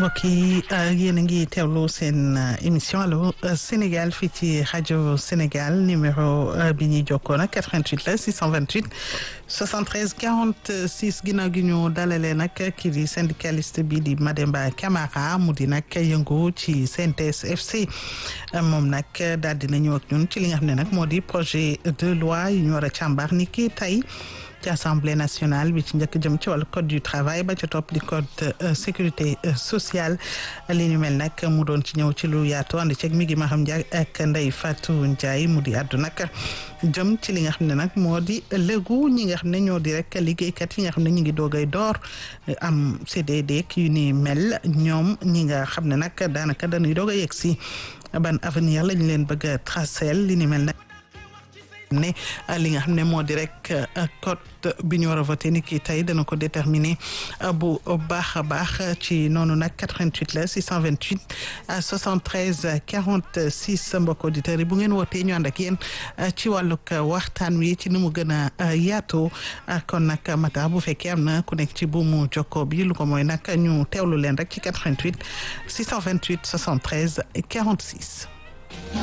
mbokk yi yéen a ngi teewlu seen émission allo Sénégal fii ci rajo Sénégal numéro bi ñuy jokkoo nag 88 la 628 73 46 ginnaaw gi ñu dalalee nag kii di syndicaliste bi di Mademba Camara mu di nag yëngu ci CNTS FC moom nag daal dina ñëw ak ñun ci li nga xam ne nag moo di projet de loi yu ñu war a càmbar ni kii tey. ci assemblée nationale bi ci njëkk jëm ci wàllu code du travail ba ca topp di code sécurité sociale li ñu mel nag mu doon ci ñëw ci lu yaatu ànd ceeg mi ngi ma xam Ndiaye ak Ndeye Fatou Ndiaye mu di àddu nag jëm ci li nga xam ne nag moo di léegu ñi nga xam ne ñoo di rek liggéeykat yi nga xam ne ñu ngi doogay door am CDD yu ni mel ñoom ñi nga xam ne nag daanaka dañuy doog a yegg si ban avenir lañ leen bëgg a tracer li ni mel nag ne li nga xam ne moo di rek code bi ñu war a voté ni kii tey dana ko déterminer bu baax a baax ci noonu nag 88 la 628 73 46 mbokk auditeurs yi bu ngeen wootee ñu ànd ak yéen ci wàllug waxtaan wi ci ni mu gën a yaatoo kon nag mata bu fekkee am na ku nekk ci buumu jokko bi lu ko mooy nag ñu teewlu leen rek ci 88 628 73 46